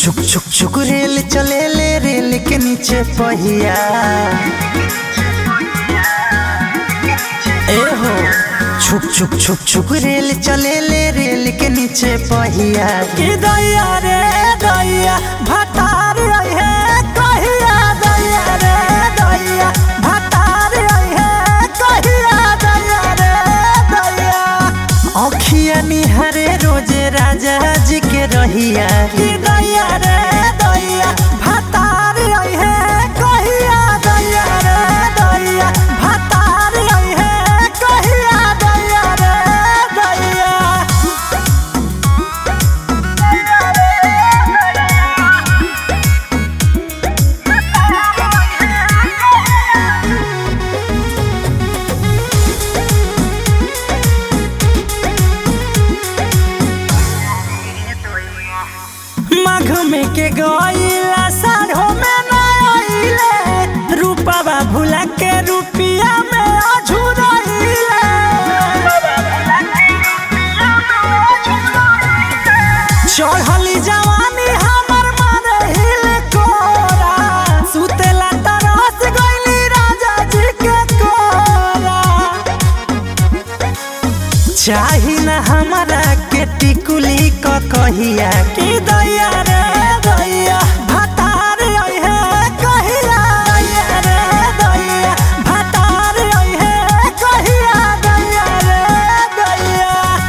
छुक छुक छुक रेल चले ले रेल के नीचे पहिया ए हो छुक छुक छुक छुक रेल चले ले रेल के नीचे पहिया कि दैया रे दैया भतार है कहिया दैया रे दैया भतार है कहिया दैया रे दैया अखिया निहारे रोजे राजा जी के रहिया कि दैया रे दैया भतार है कहिया दैया रे दैया भतार है कहिया दैया रे दैया माघ में के गईला साढ़ो में न आइले रूपवा भुला के रुपिया में अझुरइले चढ़ली जवानी हमर मारे हिल कोरा सुतेला तरस गइली राजा जी के कोरा चाही ना हमारा के टिकुली क कहिया कि दैया रे दैया भतार है कहिया दैया रे दैया भतार है कहिया दैया रे दैया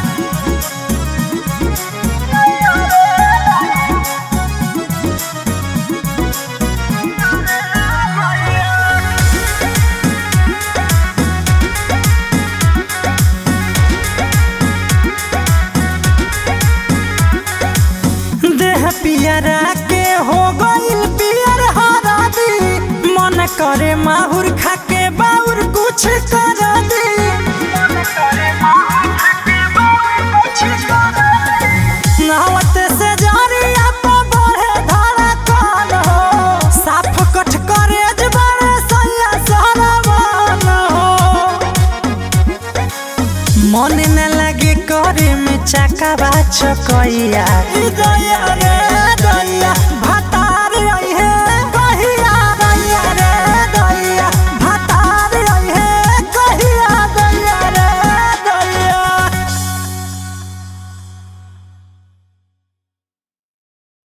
देह पियरा के हो गइल पियर हरादी मन करे माहुर खाके बाउर कुछ कर दी नहवत से जरिया पर बढ़े धड़कन हो साफ कठ करे जबरे सैया सरवन हो मन न लगे करे में चकावा चकैया दया रे